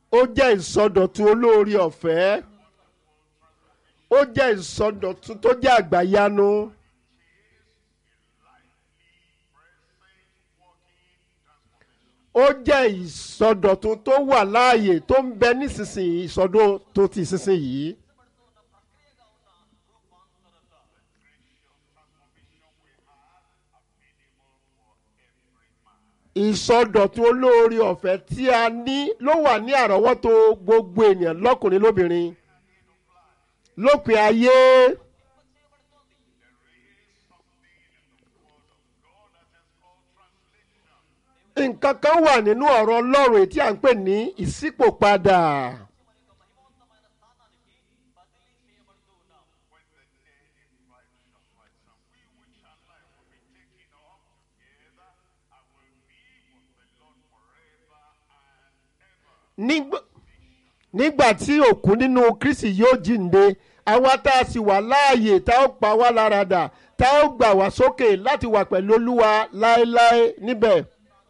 ó jẹ́ ìsọdọ̀tun olóore ọ̀fẹ́ ó jẹ́ ìsọdọ̀tun tó jẹ́ àgbàyanu ó jẹ́ ìsọdọ̀tun tó wà láàyè tó ń bẹ nísinsìnyí ìsọdọ̀ tó ti sísinsìnyí. ìsọdọ̀tun olóore ọ̀fẹ́ tí a ní ló wà ní àrọ́wọ́tó gbogbo ènìyàn lọ́kùnrin lóbìnrin lópin ayé nǹkan kan wà nínú ọ̀rọ̀ ọlọ́run tí à ń pè ní ìṣípòpadà nígbà nígbà tí òkú nínú kristi yóò jíǹde àwa tá a sì wà láàyè tá ó pa wá lára dà tá ó gbà wá sókè láti wà pẹ̀lú olúwa láéláé níbẹ̀.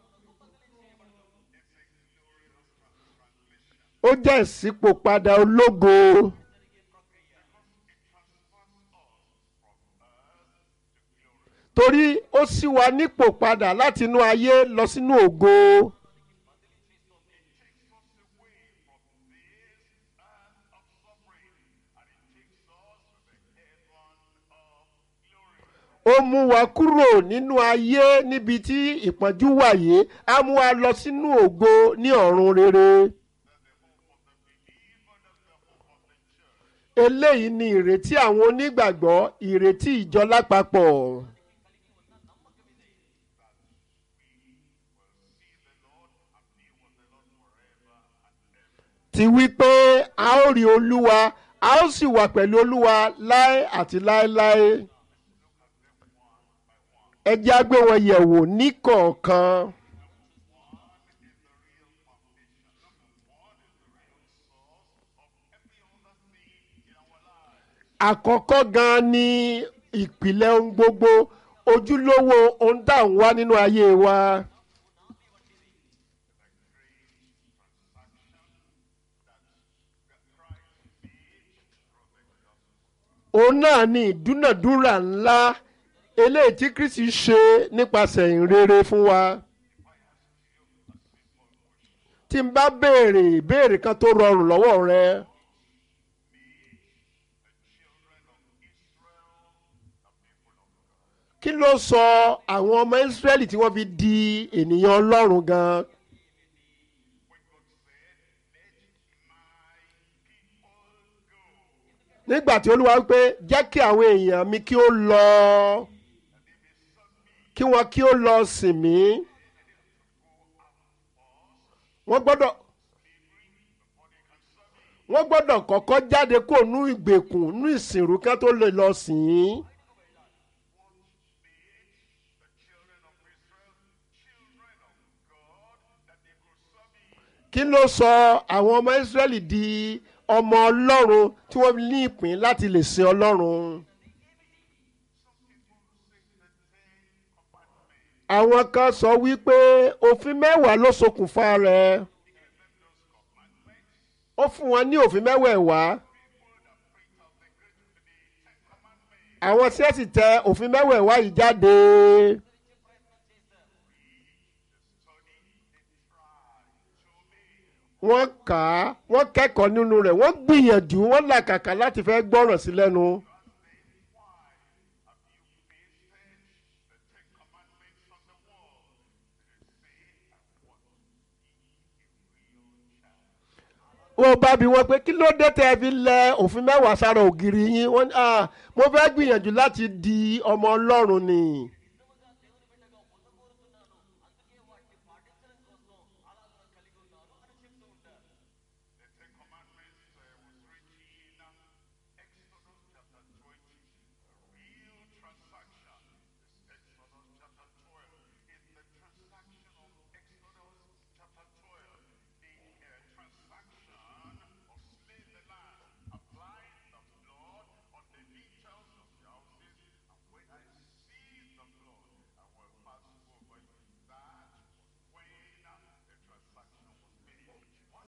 ó jẹ́ ìṣípòpadà ológo. torí ó ṣí wa nípò padà láti inú ayé lọ sínú ògo. ó mú wa kúrò nínú ayé níbi tí ìpọ́njú wà yìí á mú wa lọ sínú ògo ní ọ̀run rere. eléyìí ni ìrètí àwọn onígbàgbọ́ ìrètí ìjọ lápapọ̀. ti wí pé a ó rí olúwa a ó sì wà pẹ̀lú olúwa láé àti láéláé. ẹ jẹ́ á gbé wọn yẹ̀ wò níkọ̀ọ̀kan. àkọ́kọ́ gan-an ni ìpìlẹ̀ ohun gbogbo ojúlówó ohun tá à ń wá nínú ayé wa. òun náà ni ìdúnàdúrà ńlá eléyìí tí kristi ṣe nípasẹ̀ ìrere fún wa. tí n bá béèrè ìbéèrè kan tó rọrùn lọ́wọ́ rẹ. kí ló sọ àwọn ọmọ Ísírẹ́lì tí wọ́n fi di ènìyàn Ọlọ́run gan? nígbà tí Olúwa wípé jẹ́ kí àwọn èèyàn mi kí ó lọ kí wọ́n kí ó lọ sìn mí wọ́n gbọ́dọ̀ wọ́n gbọ́dọ̀ kọ́kọ́ jáde kó nú ìgbèkùn nú ìsìnrú kan tó lè lọ sìn ín. kí ló sọ àwọn ọmọ Ísírẹ́lì di ọmọ Ọlọ́run tí wọ́n ní ìpín láti lè sin Ọlọ́run. àwọn kan sọ wípé òfin mẹ́wàá ló ṣokùnfà rẹ̀ ó fún wọn ní òfin mẹ́wẹ̀ẹ̀wá àwọn tí ẹ sì tẹ òfin mẹ́wẹ̀ẹ̀wá yìí jáde. wọ́n kà á wọ́n kẹ́kọ̀ọ́ nínú rẹ̀ wọ́n gbìyànjú wọ́n làkàkà láti fẹ́ gbọ́ràn sí lẹ́nu. wọ́n bá bi wọ́n pé kí ló dé tẹ́ ẹ fi lẹ òfin mẹ́wàá sára ògiri yín wọ́n ní mo fẹ́ gbìyànjú láti di ọmọ Ọlọ́run ni.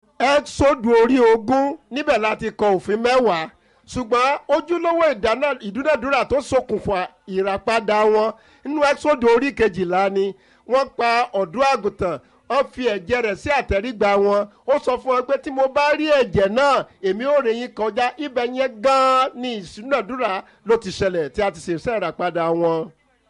ẹ́sọ́dù orí ogún níbẹ̀ láti kọ òfin mẹ́wàá ṣùgbọ́n ojúlówó ìdáná- ìdúnàdúrà tó ṣokùnfà ìràpadà wọn nínú ẹ́sọ́dù orí kejìlá ni wọ́n pa ọ̀dọ́ àgùntàn wọ́n fi ẹ̀jẹ̀ rẹ̀ sí àtẹ̀rígbà wọn ó sọ fún wọn pé tí mo bá rí ẹ̀jẹ̀ náà èmi ò rìn yín kọjá ibẹ̀ yẹn gan-an ni ìsúnàdúrà ló ti ṣẹlẹ̀ tí a ti ṣèṣẹ́ ìràpadà wọn.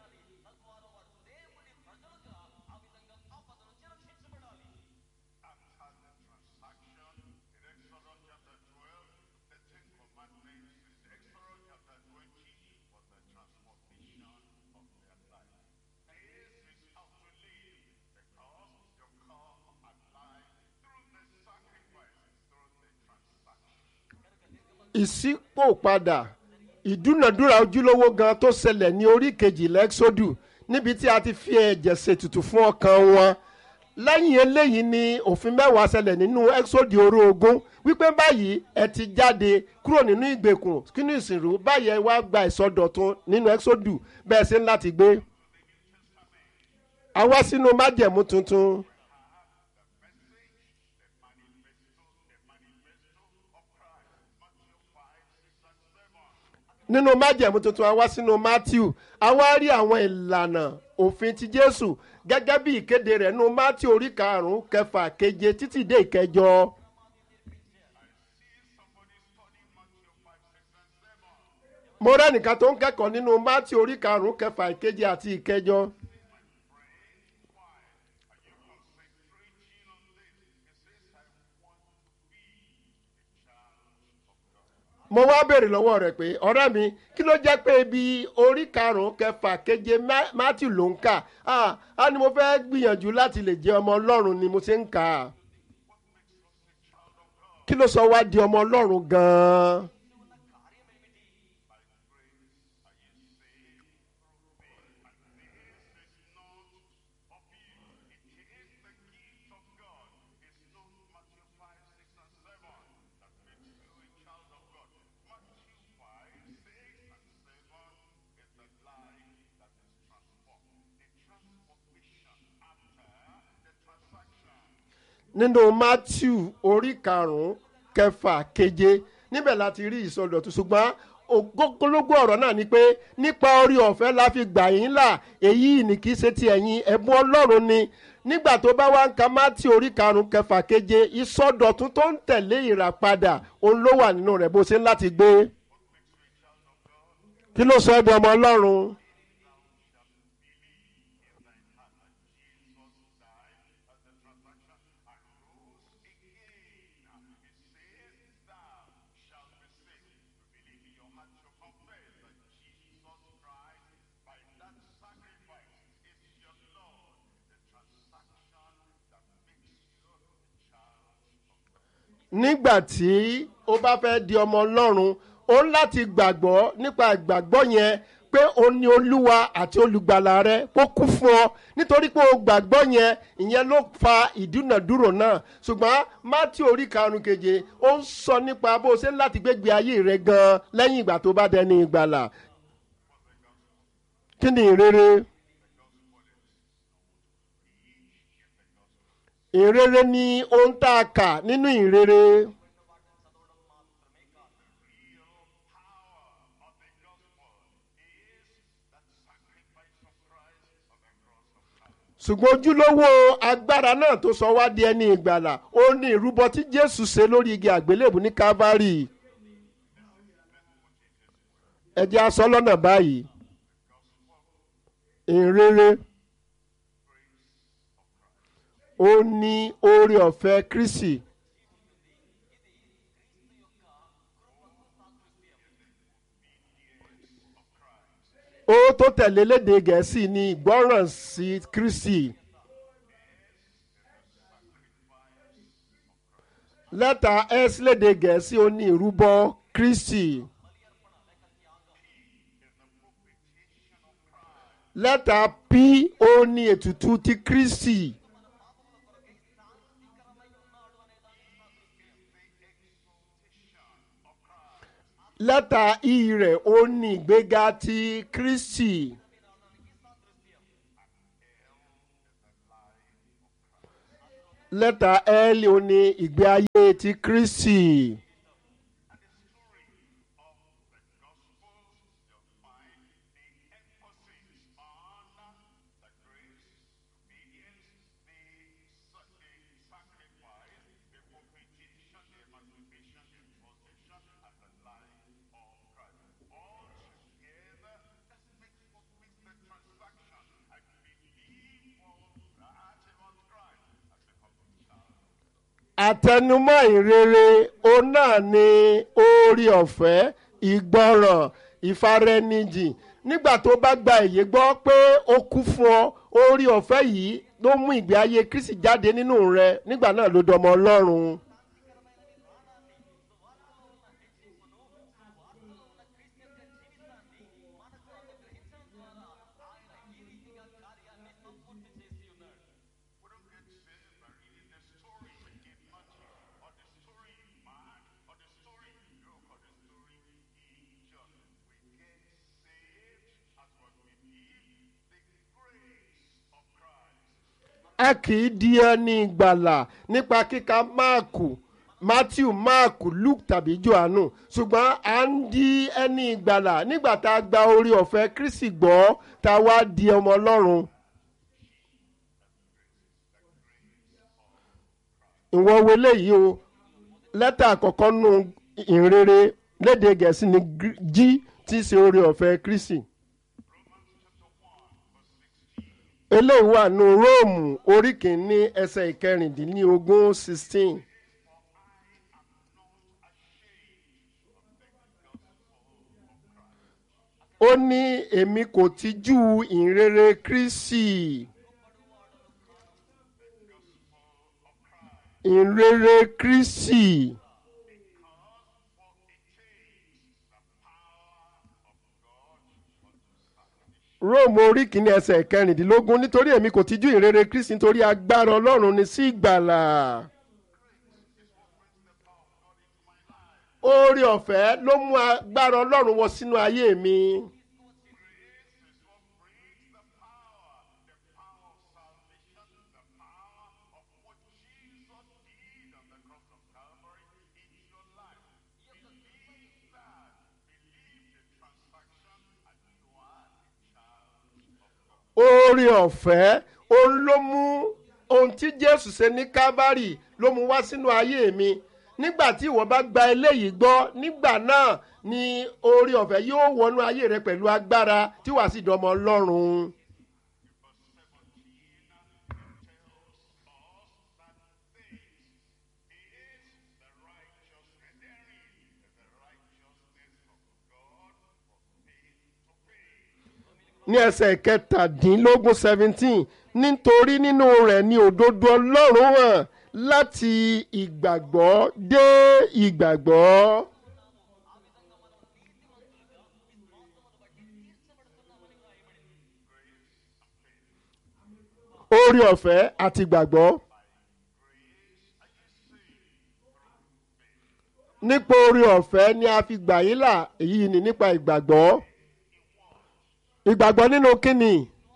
ìṣípòpadà ìdúnàdúrà ojúlówó gan tó ṣẹlẹ̀ ní orí kejì lẹ́xódù níbi tí a ti fi ẹ̀jẹ̀ ṣètùtù fún ọkàn wọn lẹ́yìn eléyìí ni òfin mẹ́wàá ṣẹlẹ̀ nínú ẹ́xódù orí ogún wípé báyìí ẹ ti jáde kúrò nínú ìgbèkùn kínú ìsìnrú báyìí ẹ wá gba ìsọdọ̀tun nínú ẹ́xódù bẹ́ẹ̀ ṣe ń láti gbé a wá sínú májẹ̀mú tuntun. nínú májẹ̀mú tuntun a wá sínú matthew a wá rí àwọn ìlànà òfin ti jésù gẹ́gẹ́ bí ìkéde rẹ̀ nínú matthew orí karùn-ún kẹfà keje títí dé ìkẹjọ. mo rẹ́nìkan tó ń kẹ́kọ̀ọ́ nínú matthew orí karùn-ún kẹfà ìkeje àti ìkẹjọ. mo wá béèrè lọ́wọ́ rẹ̀ pé ọ̀rẹ́ mi kí ló jẹ́ pé ibi orí karùn-ún kẹfà keje Ma- matthew ló ń kà á á ní mo fẹ́ gbìyànjú láti lè jẹ́ ọmọ ọlọ́run ni mo ṣe ń kà á kí ló sọ wá di ọmọ ọlọ́run gan-an. nínú matthew orí karùn-ún kẹfà keje níbẹ̀ láti rí ìsọdọ̀tun ṣùgbọ́n ògógólógó ọ̀rọ̀ náà ni pé nípa orí ọ̀fẹ́ la fi gbà yín là èyí ni kì í ṣe ti ẹ̀yin ẹ̀bùn ọlọ́run ni nígbà tó bá wá ń ka matthew orí karùn-ún kẹfà keje ìsọdọ̀tun tó ń tẹ̀lé ìràpadà òun ló wà nínú rẹ̀ bó ṣe ń láti gbé kí ló sọ ẹ́ di ọmọ ọlọ́run. nígbà tí ó bá fẹ́ di ọmọ ọlọ́run ó ń láti gbàgbọ́ nípa ìgbàgbọ́ yẹn pé ó ní olúwa àti olùgbàlà rẹ kó kú fún ọ nítorí pé o gbàgbọ́ yẹn ìyẹn ló fa ìdúnàdúró náà ṣùgbọ́n mátí orí karùn-ún keje ó ń sọ nípa bó o ṣe ń láti gbégbé ayé rẹ gan-an lẹ́yìn ìgbà tó bá dẹni ìgbàlà kí ni ìrere ìrere ni ohun tá a kà nínú ìrere. ṣùgbọ́n ojúlówó agbára náà tó sọ wá di ẹni ìgbàlà ó ní ìrúbọ tí jésù ṣe lórí igi àgbélébù ní calvary ẹ jẹ́ a sọ lọ́nà báyìí ìrere ó ní oore ọ̀fẹ́ kristi ó tó tẹ̀lé léde gẹ̀ẹ́sì ní ìgbọ́ràn sí kristi lẹ́tà s léde gẹ̀ẹ́sì ó ní ìrúbọ kristi lẹ́tà p ó ní ètùtù ti kristi. lẹ́tà i rẹ̀ ó ní ìgbéga ti kristi. lẹ́tà l ó ní ìgbé ayé ti kristi. àtẹnumọ́ ìrere òun náà ni oore ọ̀fẹ́ ìgbọràn ìfaraẹnijìn nígbà tó bá gba èyí gbọ́ pé ó kú fún ọ oore ọ̀fẹ́ yìí ló mú ìgbé ayé kristi jáde nínú rẹ nígbà náà ló dọmọ ọlọ́run. a kì í di ẹni ìgbàlà nípa kíka máàkù matthew máàkù luke tàbí johannu ṣùgbọ́n à ń di ẹni ìgbàlà nígbà tá a gba orí ọ̀fẹ́ kristi gbọ́ tá a wá di ọmọ ọlọ́run. ìwọ wo eléyìí o lẹ́tà àkọ́kọ́ nù ìrere léde gẹ̀ẹ́sì ní g tí í ṣe orí ọ̀fẹ́ kristi eléyìí wà nù róòmù orí kìíní ẹsẹ̀ ìkẹrìndínlógún sixteen. ó ní èmi kò tijú ìrere kristi ìrere kristi. róòmù orí kìíní ẹsẹ̀ kẹrìndínlógún nítorí èmi kò tijú ìrere kristi nítorí agbára ọlọ́run ni sí ìgbàlà. oore ọ̀fẹ́ ló mú agbára ọlọ́run wọ sínú ayé mi. oore ọ̀fẹ́ òun ló mú ohun tí jésù ṣe ní kábárì ló mú wá sínú ayé mi nígbà tí ìwọ bá gba eléyìí gbọ́ nígbà náà ni oore ọ̀fẹ́ yóò wọnú ayé rẹ pẹ̀lú agbára tí wàá sì dọmọ ọlọ́run. ní ẹsẹ̀ kẹtàdínlógún seventeen nítorí nínú rẹ̀ ni òdodo ọlọ́run hàn láti ìgbàgbọ́ dé ìgbàgbọ́. oore ọ̀fẹ́ àti ìgbàgbọ́. nípa oore ọ̀fẹ́ ni a fi gbà yín là èyí ni nípa ìgbàgbọ́ ìgbàgbọ́ nínú kínni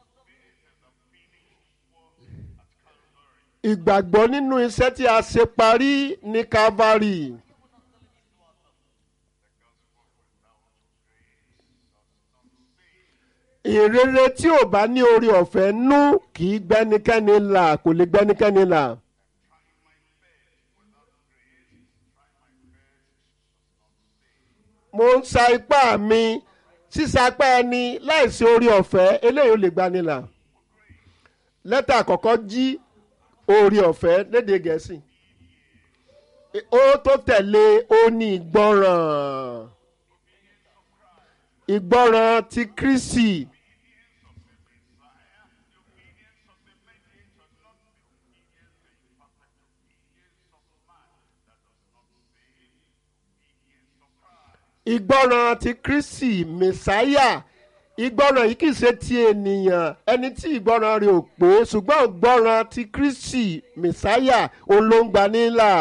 ìgbàgbọ́ nínú iṣẹ́ tí a ṣe parí ní calvary ìrere tí ò bá ní orí ọ̀fẹ́ nú kì í gbẹ́nikẹ́ni là kò lè gbẹ́nikẹ́ni là. mo ń sa ipá mi sísapá ẹni láìsí orí ọ̀fẹ́ eléyìí ò lè gbanilà lẹ́tà àkọ́kọ́ jí orí ọ̀fẹ́ lédè gẹ̀ẹ́sì ó tó tẹ̀lé ó ní ìgbọràn ìgbọràn ti Kristi. ìgbọràn ti Kristi mẹsáyà ìgbọràn yìí kìí ṣe ti ènìyàn ẹni tí ìgbọràn rẹ̀ ò pé ṣùgbọ́n ìgbọràn ti Kristi mẹsáyà òun ló ń gbà nílà.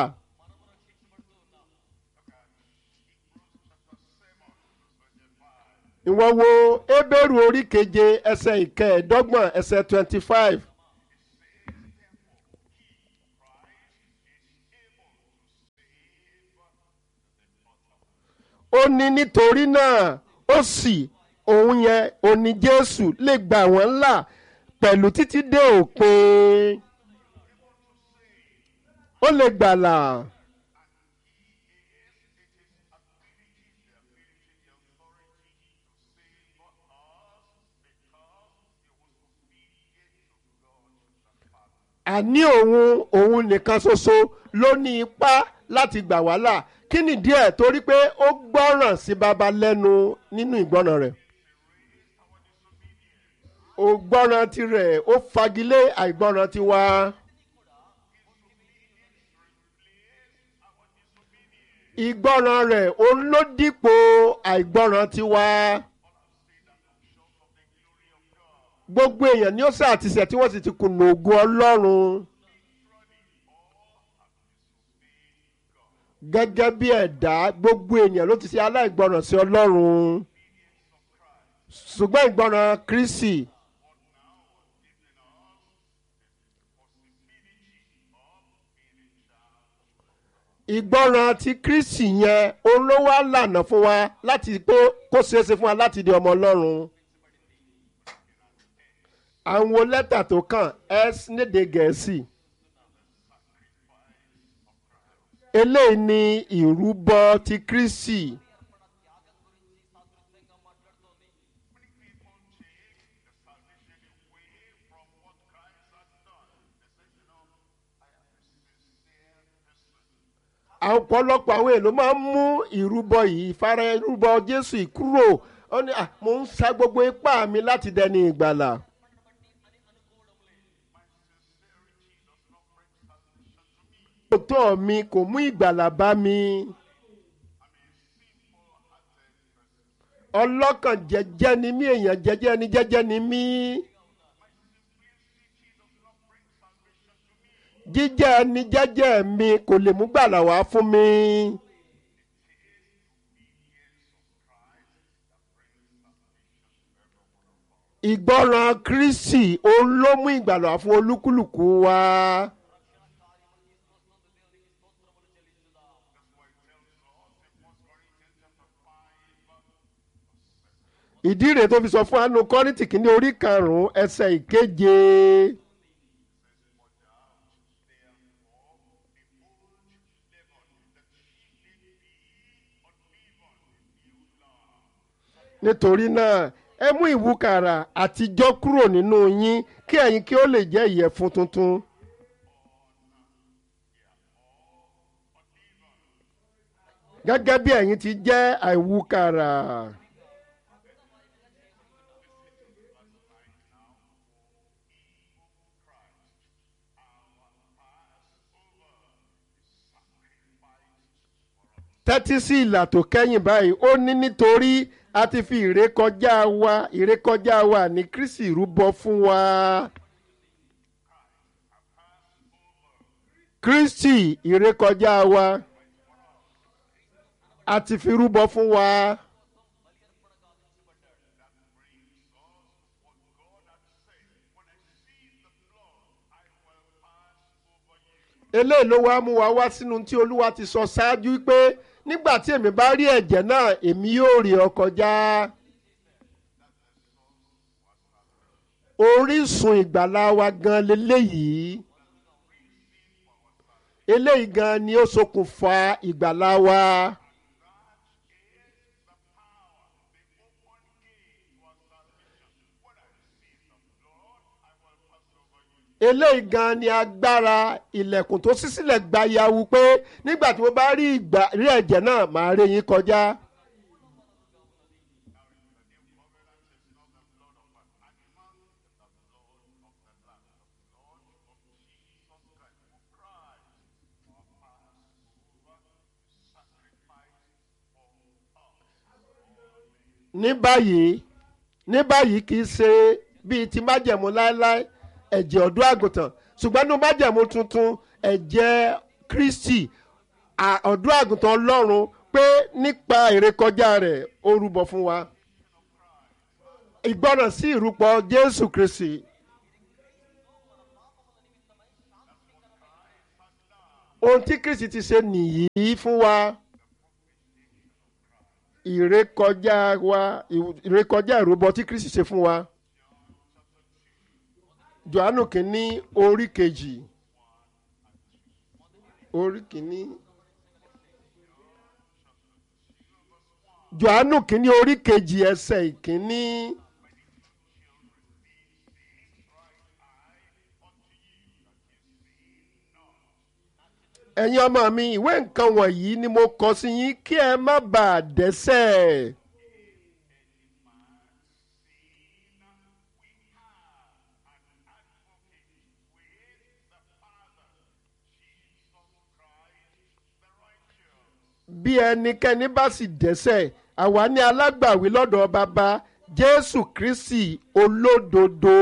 ìwọ wo Hébérù orí keje ẹsẹ̀ ìkẹẹ̀ẹ́dọ́gbọ̀n ẹsẹ̀ twenty five. ó ní nítorí náà ó sì òun yẹn òní jésù lè gbà wọ́n là pẹ̀lú títí dé òpin ó lè gbàlà. àní òun òun nìkan ṣoṣo ló ní ipá láti gbà wá là kí nìdí ẹ̀ torí pé ó gbọ́ràn sí baba lẹ́nu nínú ìgbọ́ràn rẹ̀ ògbọ́ràn tirẹ̀ ó fagilé àìgbọ́ràn tiwa. ìgbọ́ràn rẹ̀ òun ló dípò àìgbọ́ràn tiwa. gbogbo èèyàn ni ó sá àtisẹ̀ tí wọ́n sì ti kùnà ògo ọlọ́run. gẹ́gẹ́ bí ẹ̀dá gbogbo èèyàn ló ti ṣe aláìgbọràn sí ọlọ́run ṣùgbọ́n ìgbọràn kristi ìgbọràn ti kristi yẹn òun ló wá lànà fún wa láti pé kó ṣeé ṣe fún wa láti di ọmọ ọlọ́run àwọn lẹ́tà tó kàn s nídìí gẹ̀ẹ́sì. eléyìí ni ìrúbọ ti kristi. ọ̀pọ̀lọpọ̀ àwọn èèyàn ló máa ń mú ìrúbọ yìí ìfara ìrúbọ jésù ìkúrò ó ní mò ń sa gbogbo ipá mi láti dẹni ìgbàlà. òótọ́ mi kò mú ìgbàlà bá mi. ọlọ́kàn jẹ́jẹ́ ni mí èèyàn jẹ́jẹ́ ni jẹ́jẹ́ ni mí. jíjẹ́ ni jẹ́jẹ́ mi kò lè mú gbàlà wá fún mi. ìgbọràn kristi òun ló mú ìgbàlà wá fún olúkúlùkù wa. ìdí rèé tó fi sọ fún anu kọ́rìntì kìíní orí karùn-ún ẹsẹ̀ ìkeje. nítorí náà ẹ mú ìwúkàrà àtijọ́ kúrò nínú yín kí ẹ̀yin kí ó lè jẹ́ ìyẹ̀fun tuntun. gẹ́gẹ́ bí ẹ̀yin ti jẹ́ àìwúkàrà. tẹ́tí sí ìlà tó kẹ́yìn báyìí ó ní nítorí a ti fi ìrékọjá wa ìrékọjá wa ní kristi rúbọ fún wa. kristi ìrékọjá wa a ti fi rúbọ fún wa. eléyìí ló wá mú wa wá sínú tí olúwa ti sọ ṣáájú pé nígbà tí èmi bá rí ẹ̀jẹ̀ náà èmi yóò rí ọ kọjá. orísun ìgbàlá wa gan leléyìí eléyìí gan ni ó ṣokùnfà ìgbàlá wa. eléyìí gan ni agbára ilẹ̀kùn tó ṣí sílẹ̀ gba yawu pé nígbà tí mo bá rí ìgbà rí ẹ̀jẹ̀ náà màá rí yín kọjá. ní báyìí ní báyìí kì í ṣe bíi ti májẹ̀mú láéláé ẹ̀jẹ̀ ọ̀dọ́ àgùntàn ṣùgbọ́n ní májẹ̀mú tuntun ẹ̀jẹ̀ kristi ọ̀dọ́ àgùntàn ọlọ́run pé nípa ìrékọjá rẹ̀ ó rúbọ fún wa ìgbọràn sí ìrúpọ jésù kristi ohun tí kristi ti ṣe nìyí fún wa ìrékọjá wa ìrékọjá ìrúbọ tí kristi ṣe fún wa johannu kìíní orí kejì orí kìíní johannu kìíní orí kejì ẹsẹ̀ ìkíní. ẹ̀yin ọmọ mi ìwé nǹkan wọ̀nyí ni mo kọ sí yín kí ẹ má bàa dẹ́ṣẹ̀. bí ẹnikẹ́ni bá sì dẹ́ṣẹ̀ àwa ní alágbàwí lọ́dọ̀ bàbá jésù kristi olódodo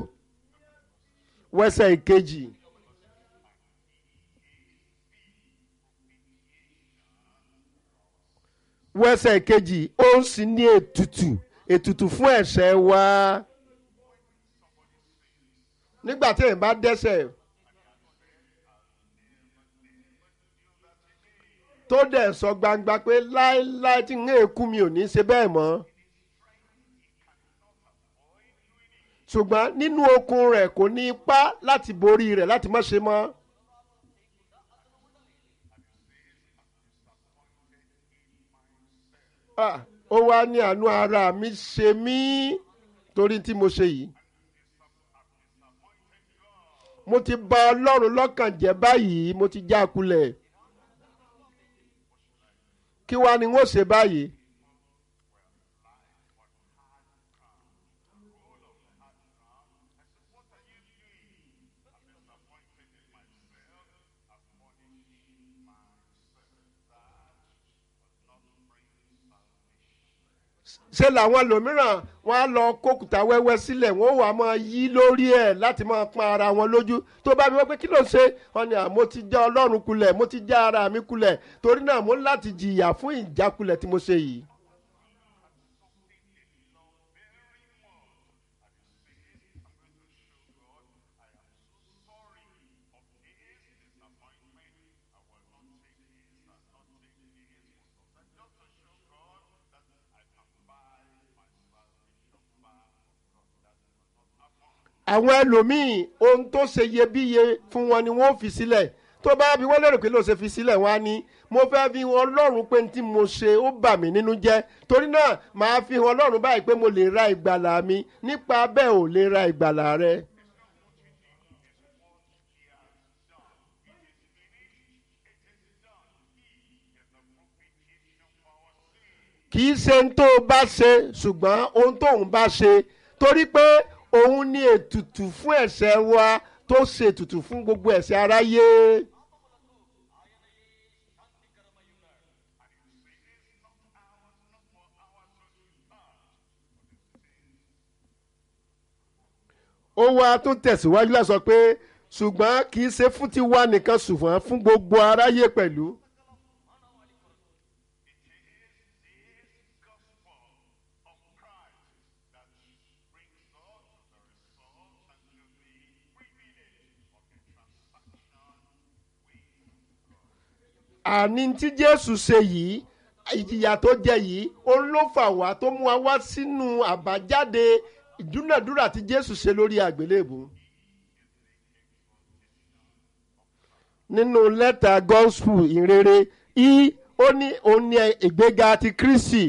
wẹ́sẹ̀ ìkejì. wẹ́sẹ̀ kejì ó ń sì ní ètùtù ètùtù fún ẹ̀ṣẹ̀ wa nígbà tí èèyàn bá dẹ́ṣẹ̀ tó dẹ̀ sọ gbangba pé láéláé tí ń èkú mi ò ní ṣe bẹ́ẹ̀ mọ́ ṣùgbọ́n nínú okun rẹ̀ kò ní ipá láti borí rẹ̀ láti má ṣe mọ́. Ah, ó wá ní àánú ara mi ṣe mí torí tí mo ṣe yìí. mo ti bà ọlọ́run lọ́kàn jẹ́ báyìí mo ti já a kulẹ̀. kí wá ni wọ́n ṣe báyìí. ṣe làwọn lòmíràn wọn á lọ kókùtà wẹ́wẹ́ sílẹ̀ wọ́n wà máa yí lórí ẹ̀ láti máa pọn ara wọn lójú tó bá bí wọ́n pé kí ló ṣe wọn ni mo ti já ọlọ́run kulẹ̀ mo ti já ara mi kulẹ̀ torí náà mo ń láti jìyà fún ìjákulẹ̀ tí mo ṣe yìí. àwọn ẹlòmíì ohun tó ṣe iyebíye fún wọn ni wọn ò fi sílẹ̀ tó bá bí wọ́n lérò pé ló ṣe fi sílẹ̀ wọ́n á ní mo fẹ́ fi hàn ọlọ́run pé tí mo ṣe ó bà mí nínú jẹ́ torí náà màá fi hàn ọlọ́run báyìí pé mo lè ra ìgbàlà mi nípa bẹ́ẹ̀ ò lè ra ìgbàlà rẹ. kì í ṣe ohun tó o bá ṣe ṣùgbọ́n ohun tóun bá ṣe torí pé òun ní ètùtù fún ẹ̀ṣẹ̀ wa tó ṣe ètùtù fún gbogbo ẹ̀ṣẹ̀ aráyé. ó wá tún tẹ̀síwájú láti sọ pé ṣùgbọ́n kì í ṣe fún tiwa nìkan ṣùgbọ́n fún gbogbo aráyé pẹ̀lú. àní tí jésù ṣe yìí ìjìyà tó jẹ yìí òun ló fà wá tó mú wa wá sínú àbájáde ìdúnàdúrà tí jésù ṣe lórí àgbélébù. nínú lẹ́tà gospel ìrere i ó ní òun ní ìgbéga ti kristi.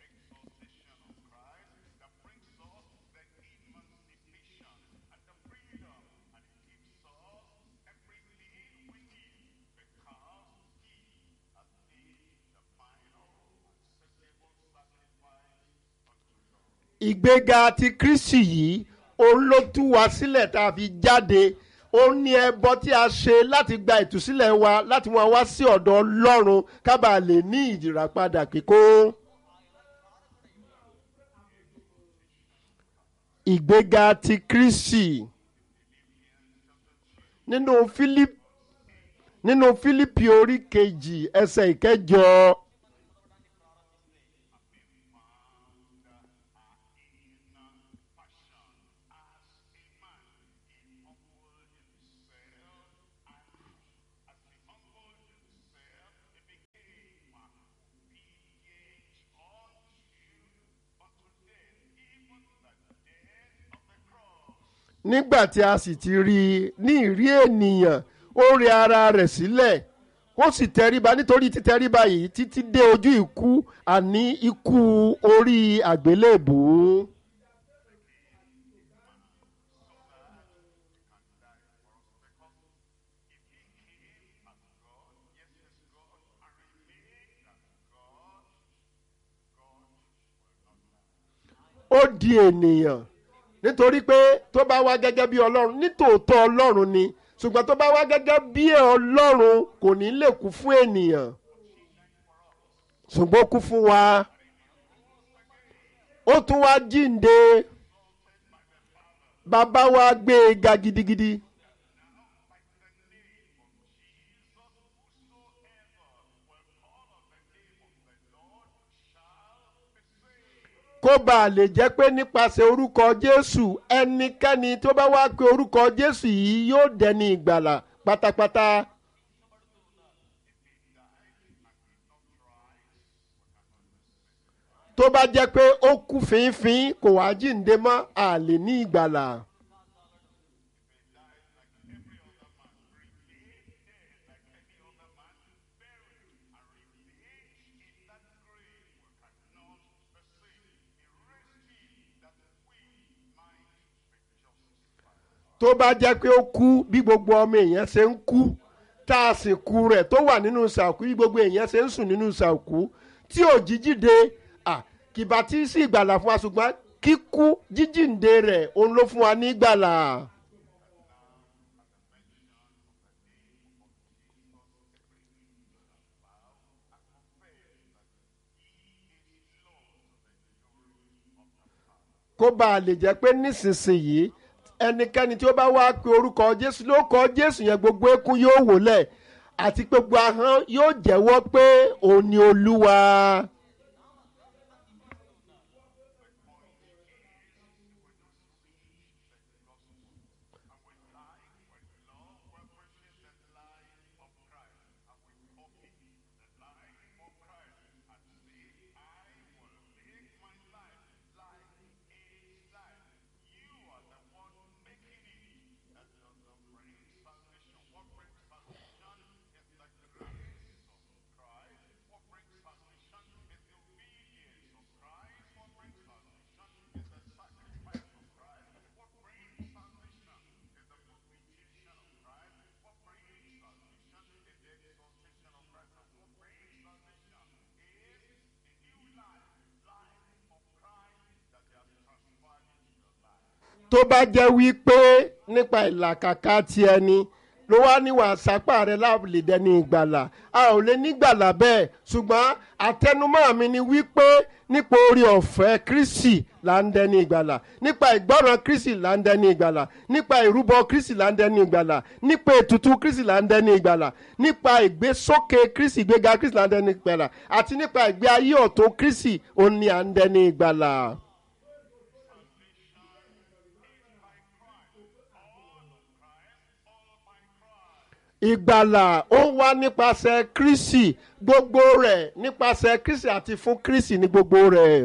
ìgbéga ti kristi yìí òun ló tú wa sílẹ̀ tá a fi jáde òun ní ẹbọ tí a ṣe láti gba ìtúsílẹ̀ wa láti wọn wá sí ọ̀dọ̀ ọlọ́run ká bàa lè ní ìdìràpadà kíkó. ìgbéga ti kristi nínú philip nínú fílípì orí kejì ẹsẹ̀ ìkẹjọ. nígbà tí a sì ti rí i ní ìrí ènìyàn ó rẹ ara rẹ̀ sílẹ̀ ó sì tẹríba nítorí títẹríba yìí títí dé ojú ikú àní ikú orí àgbélébùú. ó di ènìyàn nítorí pé tó bá wá gẹ́gẹ́ bí ọlọ́run nítòótọ́ ọlọ́run ni ṣùgbọ́n tó bá wá gẹ́gẹ́ bí ọlọ́run kò ní lè kú fún ènìyàn ṣùgbọ́n ó kú fún wa ó tún wá jíǹde bàbá wa gbé e ga gidigidi. kó bàa lè jẹ́ pé nípasẹ̀ orúkọ Jésù ẹnikẹ́ni tó bá wá pé orúkọ Jésù yìí yóò dẹni ìgbàlà pátápátá. tó bá jẹ́ pé ó kú fínfín kò wá jíǹde mọ́ a lè ní ìgbàlà. tó bá jẹ́ pé ó kú bí gbogbo ọmọ èèyàn ṣe ń kú tá a sì kú rẹ̀ tó wà nínú sàkú bí gbogbo èèyàn ṣe ń sùn nínú sàkú tí ò jíjíde kìbá tí sí ìgbàlà fún wa ṣùgbọ́n kíkú jíjíǹde rẹ̀ òun ló fún wa ní ìgbàlà. kó bàa lè jẹ́ pé nísinsìnyí ẹnikẹ́ni tí ó bá wá pe orúkọ jésù ló kọ jésù yẹn gbogbo eékún yóò wólẹ̀ àti gbogbo ahọ́n yóò jẹ́wọ́ pé òun ni olúwa. tó bá jẹ́ wípé nípa ìlàkàkà ti ẹni ló wá níwà sápá rẹ láàbùlé dẹni ìgbàlà a ò lè nígbàlà bẹ́ẹ̀ ṣùgbọ́n àtẹnumọ́ mi ni wípé nípa orí ọ̀fẹ́ Kristi là ń dẹni ìgbàlà nípa ìgbọ́ràn Kristi là ń dẹni ìgbàlà nípa ìrúbọ Kristi là ń dẹni ìgbàlà nípa ètùtù Kristi là ń dẹni ìgbàlà nípa ìgbésókè Kristi ìgbéga Kristi là ń dẹni ìgbàlà àti nípa ìgbé ayé ọ̀tọ̀ Kristi òun ni à ń dẹni ìgbàlà. ìgbàlà ó wá nípasẹ̀ Kristi gbogbo rẹ̀ nípasẹ̀ Kristi àti fún Kristi ní gbogbo rẹ̀.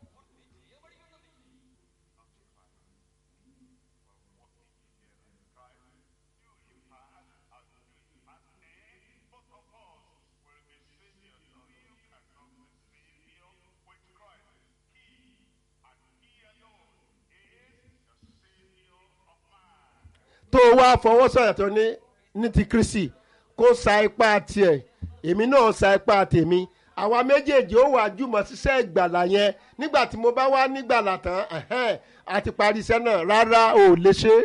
tó wá fọwọ́ sọ̀rọ̀ tó ní ní ti Kristi kó sa ipá tiẹ̀ èmi náà sa ipá tèmi àwa méjèèjì ó wà jùmọ̀ ṣiṣẹ́ ìgbàlà yẹn nígbà tí mo bá wá nígbàlà tán àti parí iṣẹ́ náà rárá ò lè ṣe.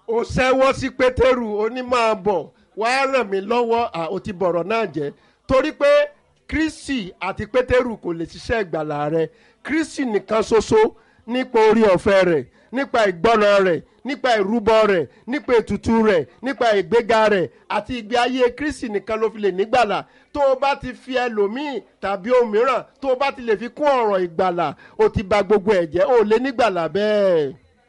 ó ṣẹ́wọ́ sí pétérù ó ní máa bọ̀ wàá ràn mí lọ́wọ́ à ó ti bọ̀rọ̀ náà jẹ́ torí pé kristi àti pétérù kò lè ṣiṣẹ́ ìgbàlà rẹ kristi nìkan ṣoṣo nípa orí ọ̀fẹ́ rẹ̀ nípa ìgbọ́ràn rẹ̀ nípa ìrúbọ rẹ̀ nípa ètùtù rẹ̀ nípa ìgbéga rẹ̀ àti ìgbé ayé kristi nìkan ló fi lè nígbàlà tó o bá ti fi ẹlòmíì tàbí ohun mìíràn tó o bá ti lè fi kún ọ̀rọ̀ ìgbàlà o ti ba gbogbo ẹ̀ jẹ́ o lè nígbàlà bẹ́ẹ̀.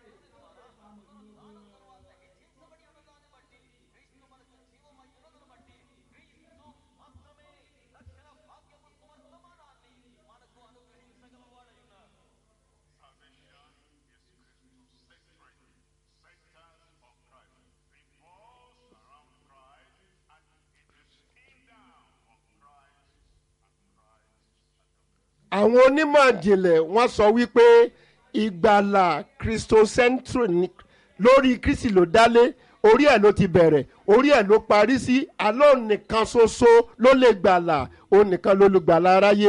àwọn onímọ̀ ìjìnlẹ̀ wọ́n sọ wípé ìgbàlà christocentric lórí kristi ló dálé orí ẹ̀ ló ti bẹ̀rẹ̀ orí ẹ̀ ló parí sí àlọ́ nìkan ṣoṣo ló lè gbàlà òun nìkan ló lè gbàlà aráyé.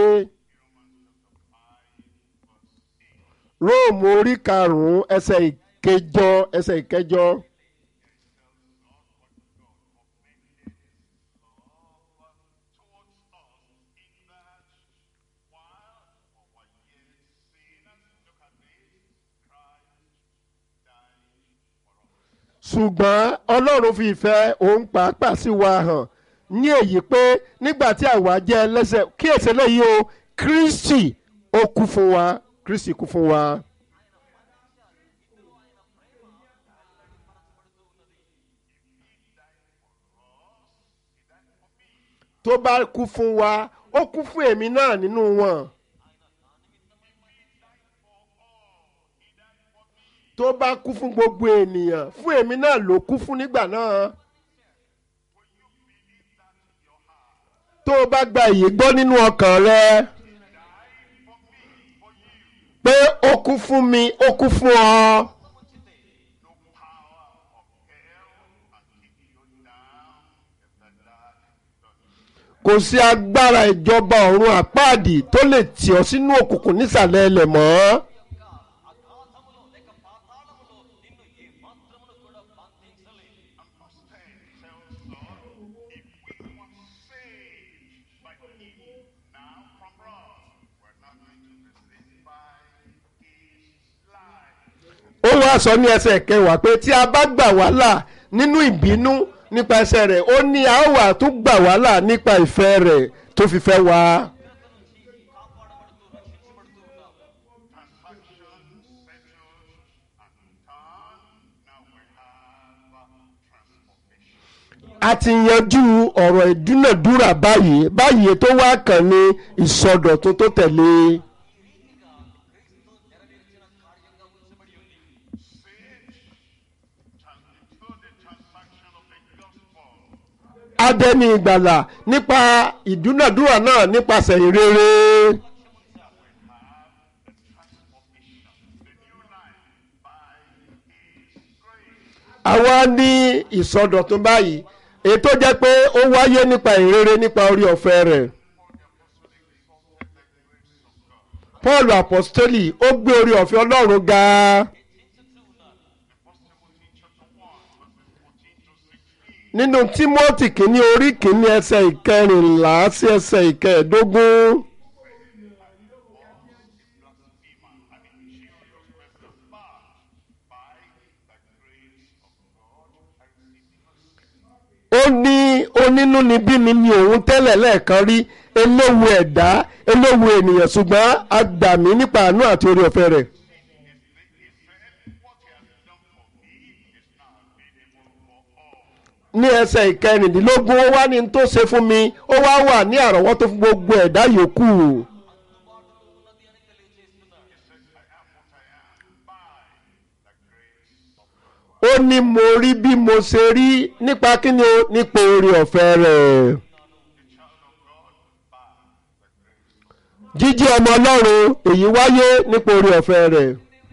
róòmù orí karùn-ún ẹsẹ̀ ìkẹjọ ẹsẹ̀ ìkẹjọ. ṣùgbọ́n ọlọ́run fi ìfẹ́ òun pàápàá sí wa hàn ní èyí pé nígbà tí àwa jẹ́ ẹlẹ́sẹ̀ kí èsè lẹ́yìn o kristi ó kú fún wa kristi kú fún wa. tó bá kú fún wa ó kú fún èmi náà nínú wọn. tó bá kú fún gbogbo ènìyàn fún èmi náà ló kú fún nígbà náà. tó o bá gba èyí gbọ́ nínú ọkàn rẹ pé ó kú fún mi ó kú fún ọ. kò sí agbára ìjọba ọ̀run àpáàdì tó lè tì ọ́ sínú òkùnkùn nísàlẹ̀ ẹlẹ̀ mọ́. అగాధములో లేక పాతాళములో నిన్ను ఏ మాత్రమును కూడా బంధించలేదు ó wá sọ ní ẹsẹ̀ kẹwàá pé tí a bá gbà wá là nínú ìbínú nípa ẹsẹ̀ rẹ̀ ó ní a ó wà tún gbà wá là nípa ìfẹ́ rẹ̀ tó fi fẹ́ wá. a ti yanjú ọ̀rọ̀ ìdúnàdúrà báyìí báyìí tó wá kàn ní ìsọdọ̀tun tó tẹ̀lé. adẹni ìgbàlà nípa ìdúnàdúrà náà nípasẹ̀ ìrere. àwa ní ìsọdọ̀tun báyìí èyí tó jẹ́ pé ó wáyé nípa ìrere nípa orí ọ̀fẹ́ rẹ̀. paul apostoli ó gbé orí ọ̀fẹ́ ọlọ́run ga. nínú timothy kìíní orí kìíní ẹsẹ̀ ìkẹrìnlá sí ẹsẹ̀ ìkẹẹ̀dógún. ó ní onínúnibíni ni òun tẹ́lẹ̀ lẹ́ẹ̀kan rí eléwu ẹ̀dá eléwu ènìyàn ṣùgbọ́n a gbà mí nípa àánú àti orí ọ̀fẹ́ rẹ̀. ní ẹsẹ̀ ìkẹrìndínlógún ó wá ní tó ṣe fún mi ó wá wà ní àrọ́wọ́tó fún gbogbo ẹ̀dá yòókù. ó ní mo rí bí mo ṣe rí nípa kíni o nípa orí ọ̀fẹ́ rẹ̀. jíjí ọmọ ọlọ́run èyí wáyé nípa orí ọ̀fẹ́ rẹ̀.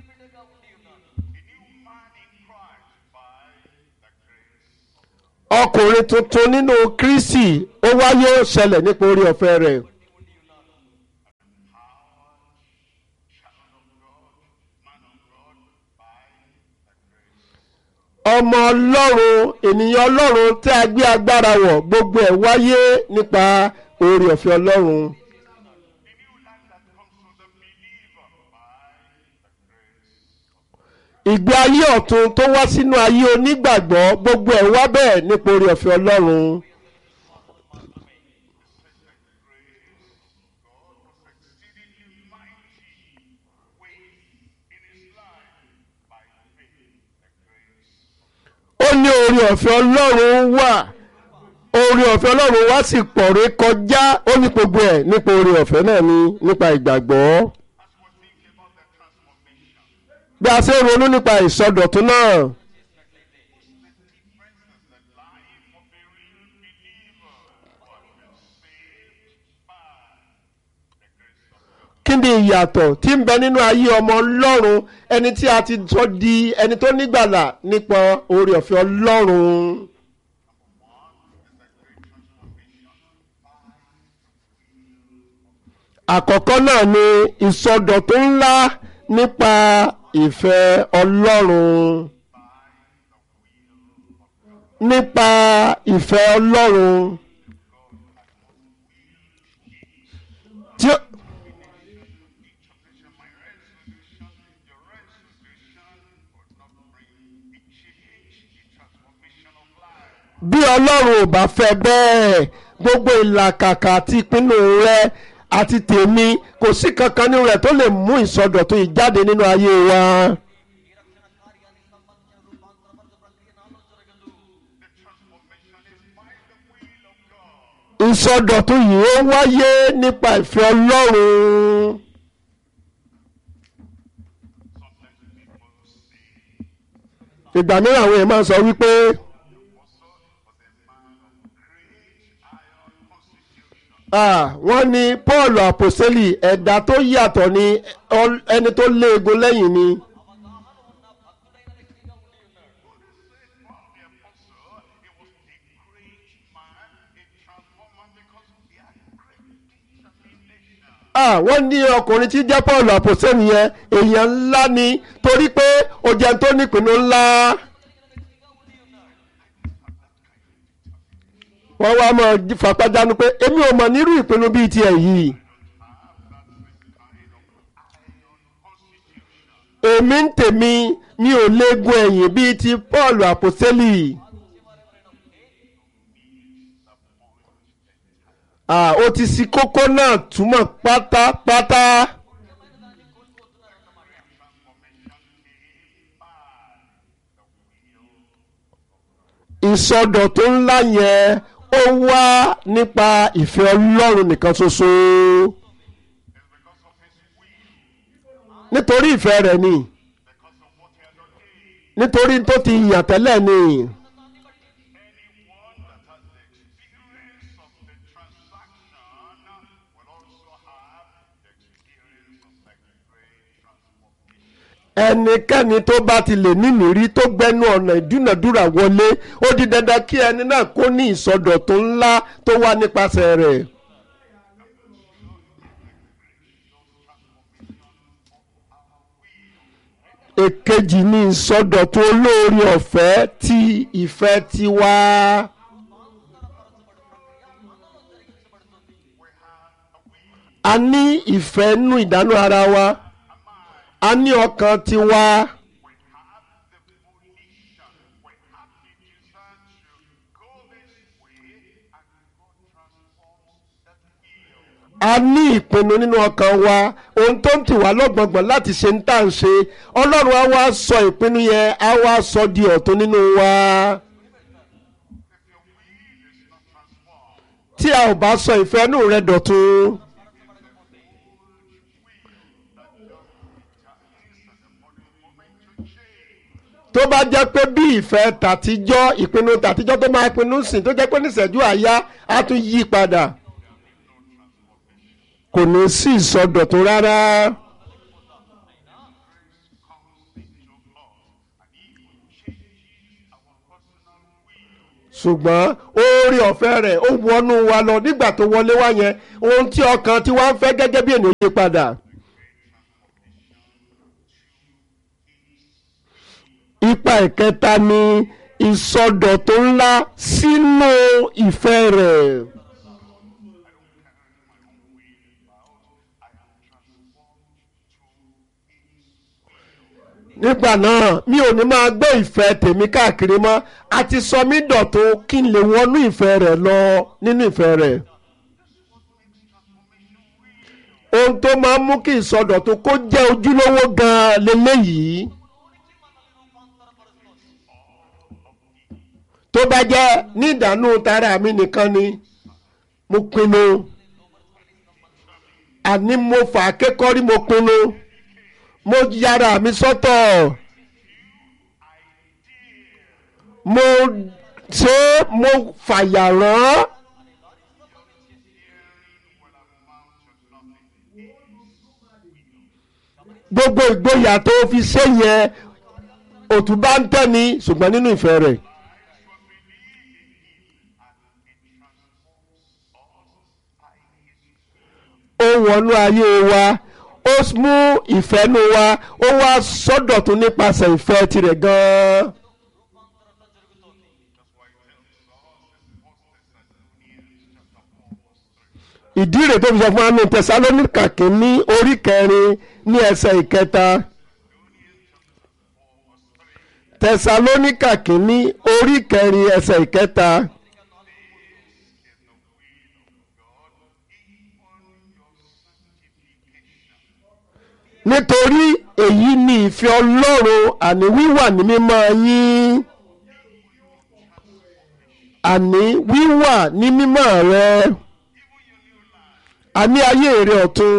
ọkùnrin tuntun nínú kristi ó wáyé ó ṣẹlẹ̀ nípa orí ọ̀fẹ́ rẹ̀. ọmọ ọlọ́run ènìyàn ọlọ́run tí a gbé agbára wọ̀ gbogbo ẹ̀ wáyé nípa oore ọ̀fẹ́ ọlọ́run. ìgbé ayé ọ̀tun tó wá sínú ayé onígbàgbọ́ gbogbo ẹ̀ wá bẹ́ẹ̀ nípa oore ọ̀fẹ́ ọlọ́run. ó ní oore ọ̀fẹ́ ọlọ́run wà oore ọ̀fẹ́ ọlọ́run wá sì pọ̀ ré kọjá ó ní gbogbo ẹ̀ nípa oore ọ̀fẹ́ náà ni nípa ìgbàgbọ́. bí a ṣe ń ronú nípa ìsọdọ̀tún náà. kí ni ìyàtọ̀ tí ń bẹ nínú ayé ọmọ ọlọ́run ẹni tí a ti sọ di ẹni tó nígbàlà nípa oore ọ̀fẹ́ ọlọ́run. àkọ́kọ́ náà ni ìsọdọ̀tún ńlá nípa ìfẹ́ ọlọ́run nípa ìfẹ́ ọlọ́run tí ó. bí ọlọ́run ò bá fẹ́ bẹ́ẹ̀ gbogbo ìlàkàkà àti ìpinnu rẹ àti tèmi kò sí kankan nínú rẹ̀ tó lè mú ìsọdọ̀tun ìjáde nínú ayé wa. ìsọdọ̀tun yìí ó wáyé nípa ìfẹ́ ọlọ́run. ìgbà mìíràn àwọn èèyàn máa ń sọ wípé. Ah, wọ́n ní Paul àpòsílì ẹ̀dá tó yàtọ̀ ni ọl- ẹni tó léegun lẹ́yìn ni. Ah, wọ́n ní ọkùnrin tí jẹ́ Paul àpòsílì yẹn èèyàn ńlá ni torí pé ó jẹ́ tó nípinnu ńlá. wọ́n wá mọ̀ fapájánu pé èmi ò mọ̀ nírú ìpinnu bíi tiẹ̀ yìí. èmi ń tèmi mi ò léegun ẹ̀yìn bíi ti Paul àpòsẹ́lì. Ah, ó ti ṣí kókó náà túmọ̀ pátápátá. ìsọdọ̀tún ńlá yẹn ó wá nípa ìfẹ́ Ọlọ́run nìkan ṣoṣo nítorí ìfẹ́ rẹ̀ ni nítorí tó ti yàn tẹ́lẹ̀ ni ẹnikẹ́ni tó bá ti lè nímìírí tó gbẹnu ọ̀nà ìdúnàdúrà wọlé ó di dandan kí ẹni náà kó ní ìsọdọ̀tún ńlá tó wá nípasẹ̀ rẹ̀. èkejì ni ìsọdọ̀tún olóore ọ̀fẹ́ ti ìfẹ́ tiwa. a ní ìfẹ́ nú ìdánú ara wa a ní ọkàn tiwa. a ní ìpinnu nínú ọkàn wa ohun tó ń tì wá lọ́gbọ̀ngbọ̀n láti ṣe ń tà ń ṣe ọlọ́run á wá sọ ìpinnu yẹn á wá sọ di ọ̀tun nínú wa. tí a ò bá sọ ìfẹ́ inú rẹ dọ̀tun. tó bá jẹ́ pé bí ìfẹ́ tàtijọ́ ìpinnu tàtijọ́ tó máa pinnu sìn tó jẹ́ pé níṣẹ́jú àyá á tún yí padà kò ní sí ìsọdọ̀tun rárá. ṣùgbọ́n oore ọ̀fẹ́ rẹ̀ ó wọnú wa lọ nígbà tó wọlé wá yẹn ohun tí ọkàn tí wàá ń fẹ́ gẹ́gẹ́ bí ènìyàn yí padà. ipa ìkẹta ni ìsọdọ̀tun ńlá sínú ìfẹ́ rẹ̀. nígbà náà mi ò ní máa gbé ìfẹ́ tèmi káàkiri mọ́ àti sọ mí dọ̀tun kí n lè wọnú ìfẹ́ rẹ̀ lọ nínú ìfẹ́ rẹ̀. ohun tó máa ń mú kí ìsọdọ̀tun kó jẹ́ ojúlówó gan-an lélẹ́yìí. tó bá jẹ́ ní ìdánù tara mi nìkan ni mo pinnu àní mo fà á kékọ́rí mo pinnu mo yára mi sọ́tọ̀ mo ṣe mo fàyà rán gbogbo ìgboyà tó fi ṣe yẹn òtún bá ń tẹ̀ ní ṣùgbọ́n nínú ìfẹ́ rẹ̀. ó wọnú ayé wa ó mú ìfẹ́nu wa ó wá sọ́dọ̀tún nípasẹ̀ ìfẹ́ tirẹ̀ gan-an. ìdí rẹ̀ tó fi sọ fún wa ní tẹsalónìkà kìíní orí kẹrin ní ẹsẹ̀ ìkẹta tẹsalónìkà kìíní orí kẹrin ẹsẹ̀ ìkẹta. nítorí èyí ni ìfẹ́ ọlọ́run àní wíwà ní mímọ́ yín àní wíwà ní mímọ́ rẹ àní ayé rẹ ọ̀tun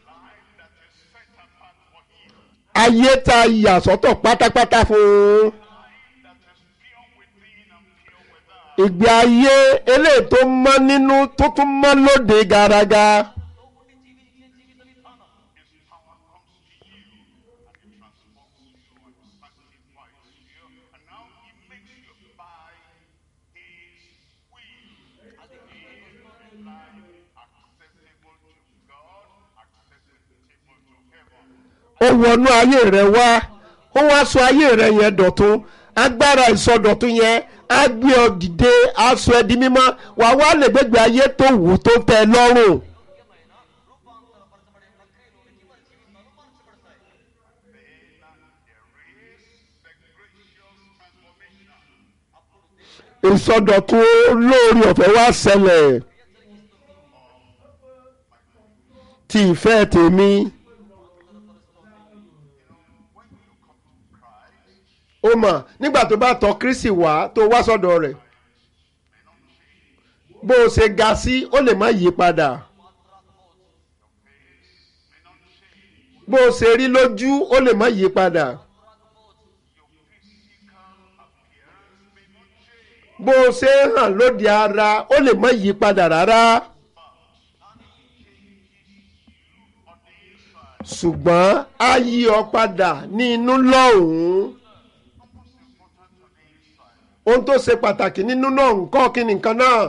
ayé tá a yà sọ́tọ̀ pátápátá fún ìgbé ayé eléyìí tó mọ́ nínú tó tún mọ́ lóde garaga. ó wọnú ayé rẹ wá ó wá sọ ayé rẹ yẹn dọ̀tun agbára ìsọdọ̀tun yẹn á gbé ọ dìde á sọ ẹ di mímọ́ wàá wá lè gbégbé ayé tó wù tó tẹ́ lọ́rùn. ìsọdọ̀tun lórí ọ̀fẹ́ wá ṣẹlẹ̀ ti ìfẹ́ tèmi. ó mọ̀ nígbà tó bá tọ̀ Kristi wá tó wá sọ́dọ̀ rẹ̀ bó o ṣe ga sí ó lè má yí padà bó o ṣe rí lójú ó lè má yí padà bó o ṣe hàn lóde ara ó lè má yí padà rárá. ṣùgbọ́n á yí ọ padà ní inú lọ́hùn-ún ohun tó ṣe pàtàkì nínú náà nǹkan kí ni nǹkan náà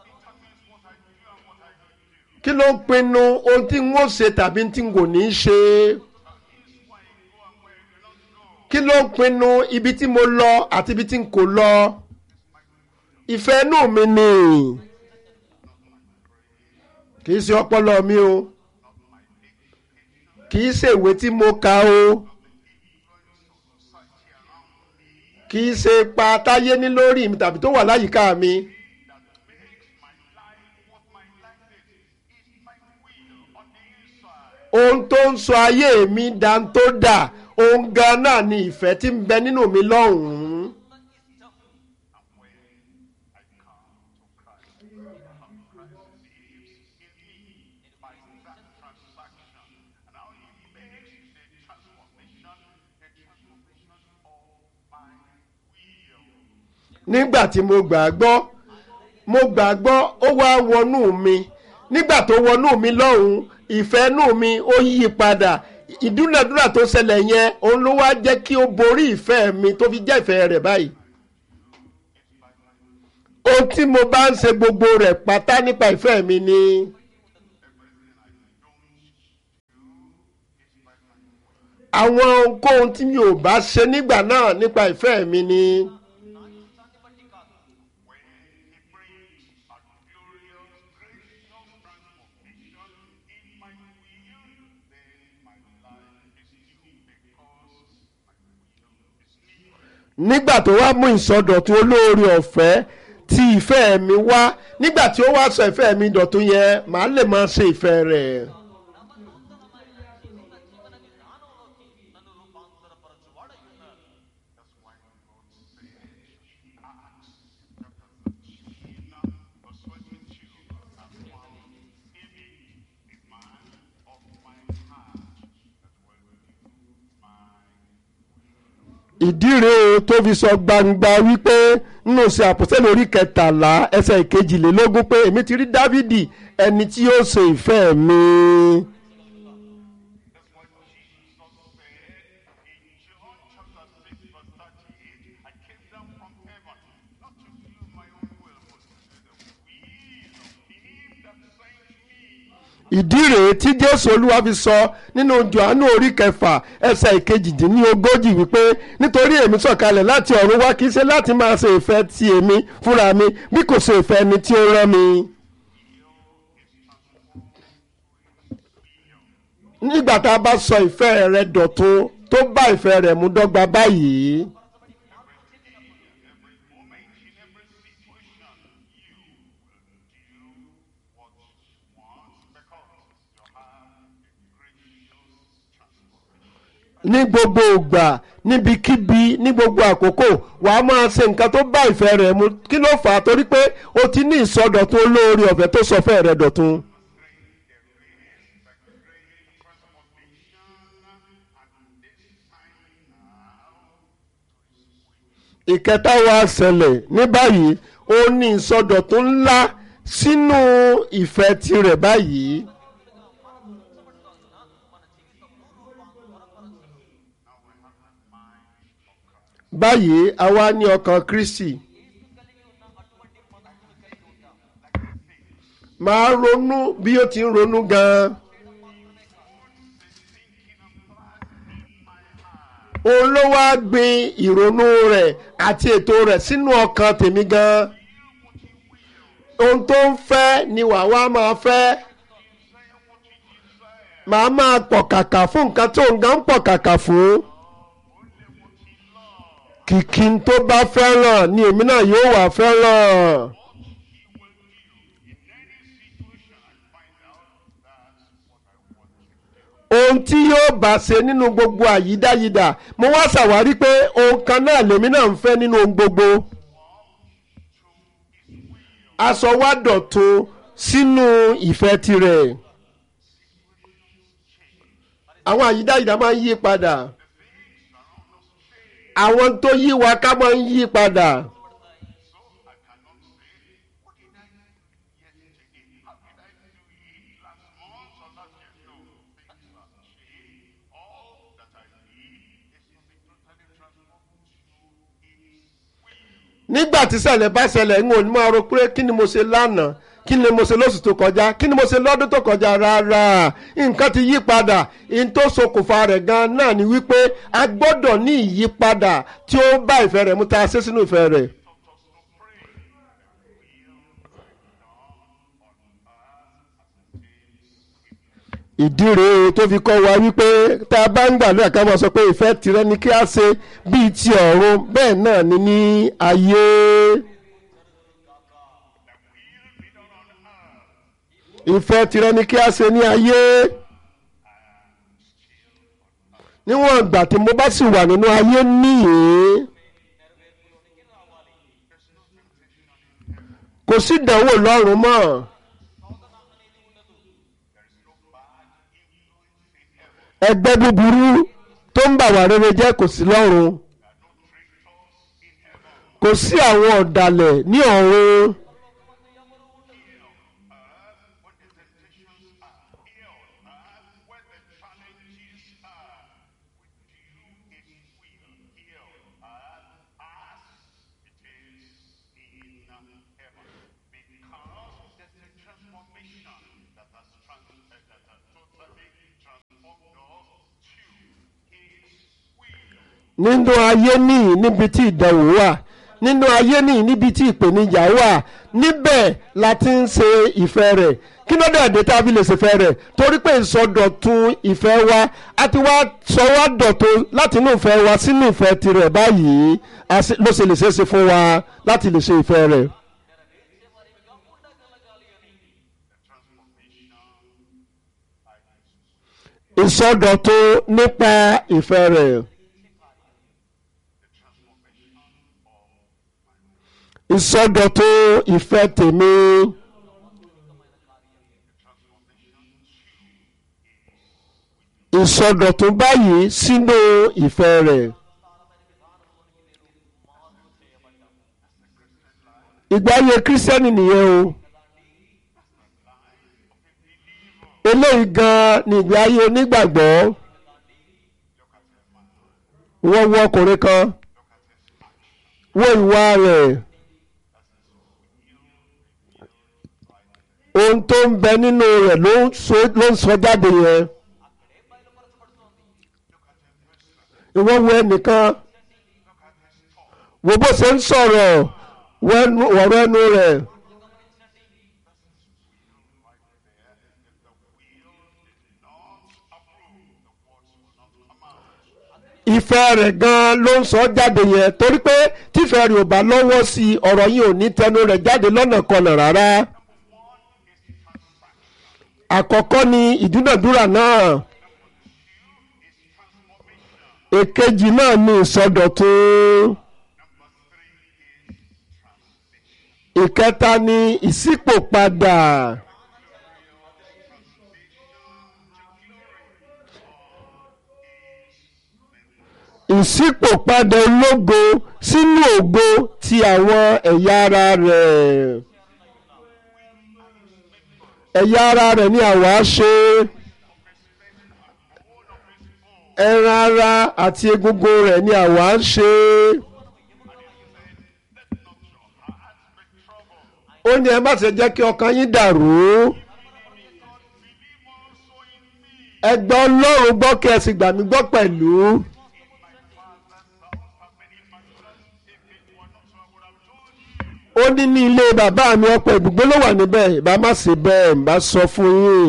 kí ló ń pinnu ohun tí n ó ṣe tàbí tí n kò ní í ṣe kí ló ń pinnu ibi tí mo lọ àti ibi tí n kò lọ ìfẹ́ inú mi ni kì í ṣe ọpọlọ mi o kì í ṣe ìwé tí mo kà o. kì í ṣe ipa táyé ní lórí mi tàbí tó wà láyìíká mi. ohun tó ń sọ ayé mi dá tó dà ohun gan náà ni ìfẹ́ tí ń bẹ nínú mi lọ́hùn-ún. nígbà tí mo gbàgbọ́ mo gbàgbọ́ ó wá wọnú mi nígbà tó wọnú mi lọ́hùn ìfẹ́ nù mi ó yí padà ìdúnàdúrà tó ṣẹlẹ̀ yẹn òun ló wá jẹ́ kí ó borí ìfẹ́ mi tó fi jẹ́ ìfẹ́ rẹ̀ báyìí. ohun tí mo bá ń ṣe gbogbo rẹ̀ pátá nípa ìfẹ́ mi ni. àwọn ohunkóhun tí mi ò bá ṣe nígbà náà nípa ìfẹ́ mi ni నా ఇష్టాన్ని బట్టి కాదు When he brings a glorious, gracious transformation in my will, then my life is new because my will is new. nígbà tó wá mú ìsọdọ̀tun olóore ọ̀fẹ́ tí ìfẹ́ mi wá nígbà tí ó wá sọ ìfẹ́ mi dọ̀tun yẹn màá lè máa ṣe ìfẹ́ rẹ̀. నవనూతనమైన జీవన జీవన విధానంలోకి నన్ను రూపాంతరపరచువాడై ఉన్నారు That's why God said, Acts chapter 13, verse 22, have found in me a man of my heart that will do my ìdí rèé o tó fi sọ gbangba wípé nínú ṣe àpòsílẹ̀ orí kẹtàlá ẹsẹ̀ ìkejìlélógún pé èmi ti rí dávìdì ẹni tí yóò ṣe ìfẹ́ mi. That's what Jesus said in John chapter 6, verse 38. I came down from heaven not to do my own will, but to do the will of him that sent me. ìdí rèé tí jésù olúwa fi sọ nínú johannu orí kẹfà ẹsẹ̀ ìkejìdínlógójì wípé nítorí èmi sọ̀kalẹ̀ láti ọ̀run wá kì í ṣe láti máa ṣe ìfẹ́ ti èmi fúnra mi bí kò ṣe ìfẹ́ ẹni tí ó rán mi. nígbà tá a bá sọ ìfẹ́ rẹ dọ̀tun tó bá ìfẹ́ rẹ̀ mú dọ́gba báyìí. Every moment, in every situation, you will do what you want because you have a gracious transformation. ní gbogbo ìgbà níbikíbi ní gbogbo àkókò wàá máa ṣe nǹkan tó bá ìfẹ́ rẹ̀ mu kí ló fà á torí pé o ti ní ìsọdọ̀tun olóore ọ̀fẹ́ tó sọ fẹ́ rẹ̀ dọ̀tun. ìkẹta wa ṣẹlẹ̀ ní báyìí ó ní ìsọdọ̀tun ńlá sínú ìfẹ́ tirẹ̀ báyìí. báyìí a wá ní ọkàn kristi máa ronú bí ó ti ń ronú gan-an. òun ló wá gbin ìrònú rẹ̀ àti ètò rẹ̀ sínú ọkàn tèmi gan-an. ohun tó ń fẹ́ ni wàá wá máa fẹ́. màá máa pọ̀ kàkà fún nǹkan tó ń gan pọ̀ kàkà fún. kìkì tó bá fẹ́ràn ni èmi náà yóò wà fẹ́ràn. ohun tí yóò bá ṣe nínú gbogbo àyídáyidà mo wá ṣàwárí pé ohun kan náà lèmi náà ń fẹ́ nínú ohun gbogbo. aṣọ wa dọ̀tun sínú ìfẹ́ tirẹ̀. àwọn àyídáyidà máa ń yí padà. àwọn tó yí wa ká máa ń yí padà. nígbà tí ṣẹlẹ̀ bá ṣẹlẹ̀ ń wò ní máa ro pé kí ni mo ṣe lánàá kí ni mo ṣe lóṣù tó kọjá kí ni mo ṣe lọ́dún tó kọjá rárá nǹkan ti yí padà in tó ṣokùnfà rẹ̀ gan náà ni wípé a gbọ́dọ̀ ní ìyípadà tí ó bá ìfẹ́ rẹ̀ mú tá a ṣe sínú ìfẹ́ rẹ̀. ìdí rèé tó fi kọ́ wa wípé tá a bá ń gbàdúrà ká máa sọ pé ìfẹ́ tirẹ̀ ni kí a ṣe bíi ti ọ̀run bẹ́ẹ̀ náà ni ní ayé. ìfẹ́ tirẹ̀ ni kí a ṣe ní ayé. níwọ̀n ìgbà tí mo bá sì wà nínú ayé nìyí. kò sí ìdánwò lọ́run mọ́. ẹgbẹ́ búburú tó ń bà wá rere jẹ́ kò sí lọ́run kò sí àwọn ọ̀dàlẹ̀ ní ọ̀run Transformed us to nínú ayé nìyí níbi tí ìdánwò wà nínú ayé nìyí níbi tí ìpèníjà wà níbẹ̀ la ti ń ṣe ìfẹ́ rẹ̀ kí ló dẹ̀ dé tá a fi lè ṣèfẹ́ rẹ̀ torí pé ìsọdọ̀tun ìfẹ́ wa a ti wá sọ wá dọ̀tun láti inú ìfẹ́ wa sínú ìfẹ́ tirẹ̀ báyìí a sì- ló ṣe lè ṣeé ṣe fún wa láti lè ṣe ìfẹ́ rẹ̀. ìsọdọ̀tun nípa ìfẹ́ rẹ̀. ìsọdọ̀tun ìfẹ́ tèmi. ìsọdọ̀tun báyìí sínú ìfẹ́ rẹ̀. ìgbé ayé kírísítẹ́nì nìyẹn o. eléyìí gan-an ni ìgbé ayé onígbàgbọ́. wọ́n wọ ọkùnrin kan wo ìwà rẹ̀. ohun tó ń bẹ nínú rẹ̀ ló ń sọ- ló ń sọ jáde yẹn. ìwọ wo ẹnìkan wo bó ṣe ń sọ̀rọ̀ wo ẹnu- ọ̀rọ̀ ẹnu rẹ̀. ìfẹ́ rẹ̀ gan-an ló ń sọ jáde yẹn torí pé tífẹ́ rẹ̀ ò bá lọ́wọ́ sí i ọ̀rọ̀ yìí ò ní tẹnu rẹ̀ jáde lọ́nà kọnà rárá. àkọ́kọ́ ni ìdúnàdúrà náà èkejì náà ni ìsọdọ̀tun ìkẹta ni ìṣípòpadà ìṣípòpadà ológo sínú ògo ti àwọn ẹ̀yà ara rẹ̀ ẹ̀yà ara rẹ̀ ni àwa ṣe ẹran ara àti egungun rẹ̀ ni àwa ń ṣe ó ní ẹ má ṣe jẹ́ kí ọkàn yín dàrú ẹ gbọ́ Ọlọ́run gbọ́ kí ẹ sì gbà mí gbọ́ pẹ̀lú. ó ní ní ilé bàbá mi ọ̀pọ̀ ibùgbé ló wà níbẹ̀ ìbá má ṣe bẹ́ẹ̀ ń bá sọ fún yín.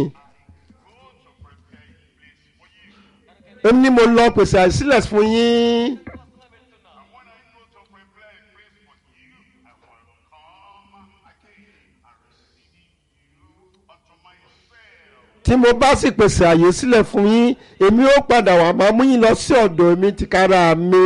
ó ní mo lọ pèsè àìsílẹ̀ fún yín. tí mo bá sì pèsè àyè sílẹ̀ fún yín èmi ó padà wá máa mú yín lọ sí ọ̀dọ̀ mi tìkára mi.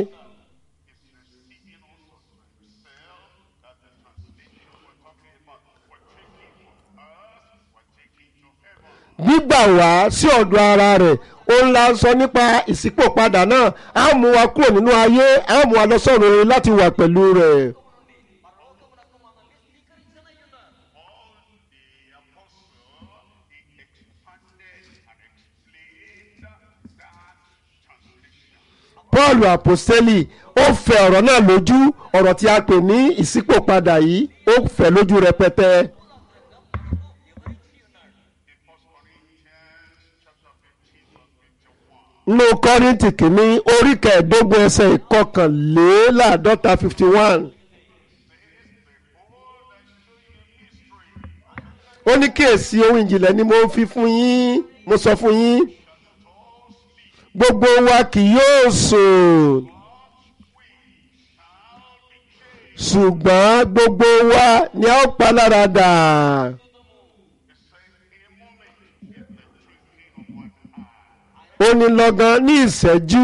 gbígbà wá sí ọ̀dọ̀ ara rẹ̀ òun la sọ nípa ìṣípòpadà náà á mú wa kúrò nínú ayé á mú wa lọ sọ̀rọ̀ rere láti wà pẹ̀lú rẹ̀. paul apostoli ó fẹ̀ ọ̀rọ̀ náà lójú ọ̀rọ̀ tí a pè ní ìṣípòpadà yìí ó fẹ̀ lójú rẹpẹtẹ. nínú kọ́rìntì kìíní orí kẹẹ̀ẹ́dógún ẹsẹ̀ ìkọkànléláàádọ́ta fifty one. ó ní kíyèsí ohun ìjìnlẹ̀ ni mo fi fún yín mo sọ fún yín gbogbo wa kì yóò sùn ṣùgbọ́n gbogbo wa ni a ó pa lára dà. ó ní lọ́gán ní ìṣẹ́jú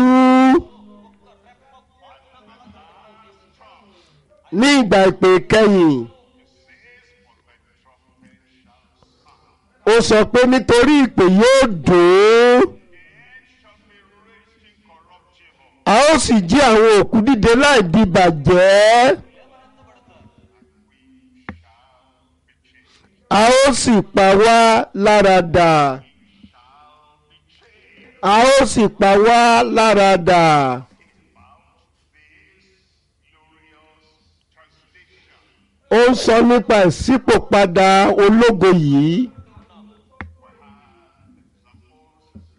ní ìgbà ìpè kẹ́yìn ó sọ pé nítorí ìpè yóò dùn a ó sì jí àwọn òkú dìde láì di bàjẹ́ a ó sì pa wá lára dà a ó sì pa wá lára dà. ó ń sọ nípa ìṣípòpadà ológo yìí